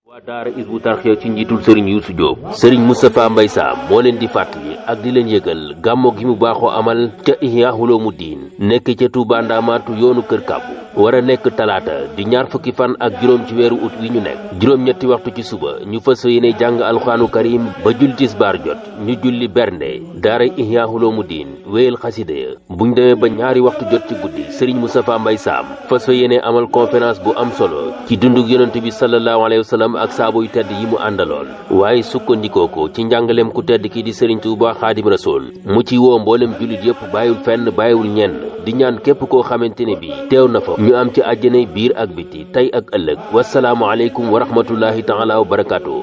waa daara Hizbut Tarqiyyah ci njiitul sëriñ Youssou Diop sëriñ Moustapha Mbaye Sam moo leen di fàttali ak di leen yëgal gàmmo gi mu baaxoo amal ca Ihya Ulumuddin nekk ca Touba Ndamaatu yoonu kër kàbbu war a nekk talaata di ñaar fukki fan ak juróom ci weeru ut wi ñu nekk juróom-ñetti waxtu ci suba ñu fas yéene jàng alxuraanu karim ba julli tisbaar jot ñu julli bernde daara Ihya Ulumuddin wéyal xasida ya buñ demee ba ñaari waxtu jot ci guddi sëriñ Moustapha Mbaye Sam fas yéene amal conférence bu am solo ci dundug yonent bi sallallahu alayhi wa sallam ak saabo yu tedd yi mu àndaloon waaye sukkandikoo ko ci njàngaleem ku tedd ki di sëriñ Tuuba xaadim rasool mu ci woo mboolem jullit yëpp bàyyiwul fenn bàyyiwul ñenn di ñaan képp koo xamante ne bi teew na fa ñu am ci àjjanay biir ak biti tey ak ëllëg wasalaamu aleykum wa rahmatullahi taala wa barakaatu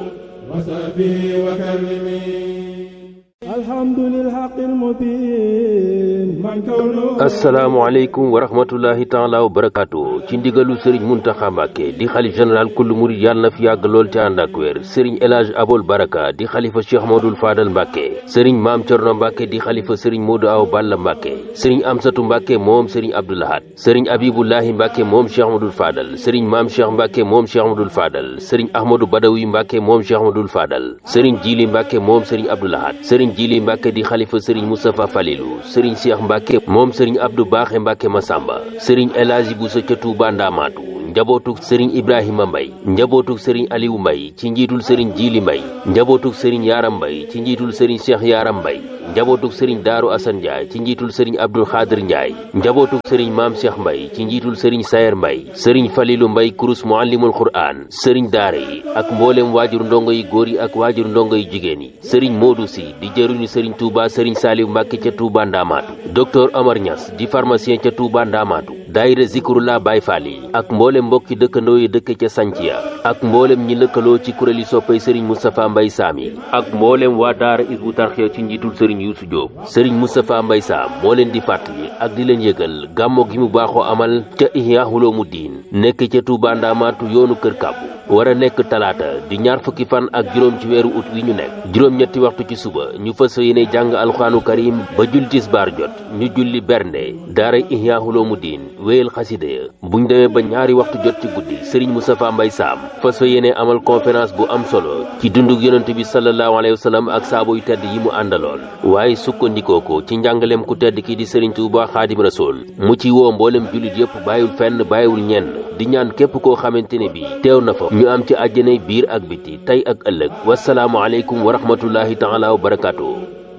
asalaamaaleykum wa rahmatullahi taala wa barakaatu ci ndigalu sëriñ muntaxa mbàkke di xalif général kullu murid yàlla na fi yàgg lool ci ànd ak wér sëriñ elage abol baraka di xalifa cheikh modul faadal mbàkke sëriñ maam cerno mbàkke di xalifa sëriñ moodu aw balla mbàkke sëriñ amsatu mbàkke moom sëriñ abdoulahat sëriñ abibullahi mbàkke moom cheikh modul faadal sëriñ maam cheikh mbàkke moom cheikh modul faadal sëriñ ahmadou badawi mbàkke moom cheikh modul faadal sëriñ jili mbàkke moom sëriñ abdoulahat sëriñ jili mbàkke di xalifa sëriñ moustapha falilu sëriñ cheikh mbàkke moom sëriñ abdou baaxe mbàkke masamba sëriñ elaaji buso ca tuuba ndaamaatu njabootug sëriñ ibrahima mbay njabootug sëriñ aliou mbay ci njiitul sëriñ jiili mbay njabootug sëriñ yaaram mbay ci njiitul sëriñ cheikh yaaram mbay njabootug sëriñ daaru asan njaay ci njiitul sëriñ abdul xaadir njaay njabootug sëriñ maam cheikh mbay ci njiitul sëriñ sayer mbay sëriñ falilu mbay kurus muallimul qur'an sëriñ daara yi ak mboolem waajur ndongo yi góor yi ak waajur ndongo yi jigéen yi sëriñ moodu si di jëruñu sëriñ tuuba sëriñ saaliw mbàkke ca tuuba ndaamaatu docteur omar ñas di pharmacien ca tuuba ndaamaatu daayira zikrullah baay faal yi ak mboolem mbokki dëkkandoo yi dëkk ca sanciya ak mboolem ñi lëkkaloo ci kuréeli soppay sëriñ moustapha mbay saam yi ak mboolem waa daara Hizbut Tarqiyyah ci njiitul sëriñ Youssou Diop sëriñ moustapha mbay saam moo leen di fàttali ak di leen yëgal gàmmo gi mu baaxoo amal ca Ihya Ulumuddin nekk ca Touba Ndamaatu yoonu kër kàbbu war a nekk talaata di ñaar fukki fan ak juróom ci weeru ut wi ñu nekk juróom-ñetti waxtu ci suba ñu fas yéene jàng alxuraanu karim ba julli tisbaar jot ñu julli bernde daara Ihya Ulumuddin wéyal xasida ya buñ demee ba ñaari waxtu jot ci guddi sëriñ Moustapha Mbaye Sam fas fa yéene amal conférence bu am solo ci dundug yonent bi sallallahu alayhi wa sallam ak saabo yu tedd yi mu àndaloon waaye sukkandikoo ko ci njàngaleem ku tedd ki di sëriñ Tuuba xaadim rasool mu ci woo mboolem jullit yëpp bàyyiwul fenn bàyyiwul ñenn di ñaan képp koo xamante ne bi teew na fa ñu am ci àjjanay biir ak biti tey ak ëllëg wasalaamu aleykum wa rahmatullahi taala wa barakaatu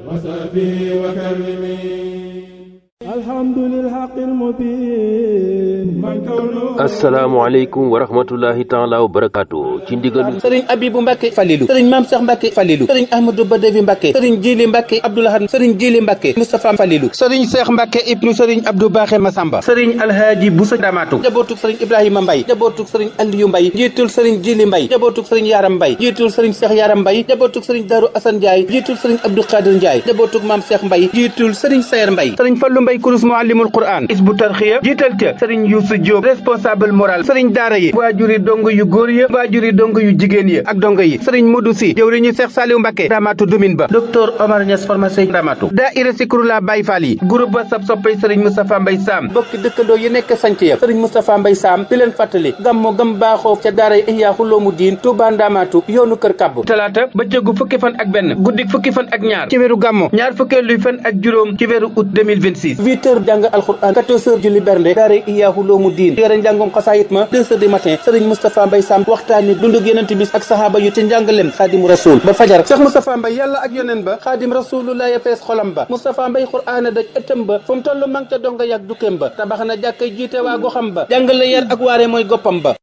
asalaamaaleykum wa rahmatullahi taala wa barakaatu ci ndigalu sëriñ abibu mbàkke falilu sëriñ maam seex mbàkke falilu sëriñ ahmadou badavi mbàkke sëriñ jili mbàkke abdoulahad sëriñ jili mbàkke moustapha falilu sëriñ seex mbàkke ibnu sëriñ abdou baaxe masamba sëriñ alhaaji busa damaatu njabootug sëriñ ibrahima mbay njabootug sëriñ aliyu mbay njiitul sëriñ jili mbay njabootug sëriñ yaram mbay njiitul sëriñ seex yaram mbay njabootug sëriñ daru asan njaay njiitul sëriñ abdou xaadir njaay njabootug maam seex mbay njiitul sëriñ sayer mbay sëriñ fallu mbay kurus muallimul quran Hizbut Tarqiyyah jiital ca sëriñ Youssou Diop responsable moral sëriñ daara yi waajuri dong yu góor ya waajuri dong yu jigéen ya ak dongo yi sëriñ Modou Si jëwriñu Seex Saliou Mbàkke Ndamaatu domin ba docteur Omar Niass pharmacien Ndamaatu daayira Zikrullah Baay Faal yi groupe ba sab soppay sëriñ Moustapha Mbay Sam bokki dëkkandoo yi nekk sanc ya sëriñ Moustapha Mbay Sam di leen fàttali gammo gam baaxoo ca daara Ihya Ulumuddin Touba Ndamaatu yoonu kër kàbbu talaata bëccëgu fukki fan ak benn guddik fukki fan ak ñaar ci weeru gammo ñaar fukkeelu fan ak juróom ci weeru août 2026 huit heures jàng alxuraan quatorze heures julli bernde daara Ihya Ulumuddin yore njàngum xasaayit ma deux heures du matin sëriñ Moustapha Mbay Sam waxtaani dundug yonent bi ak sahaaba yu ca njàngalem xaadimu rasul ba fajar Cheikh Moustapha Mbay yàlla ak yoneen ba xaadim rasulullah ya fees xolam ba Moustapha Mbay xuraana daj ëttam ba fu mu toll mang ca donga yàgg dukkeem ba tabax na jàkka jiite waa goxam ba jàngale yar ak waare mooy goppam ba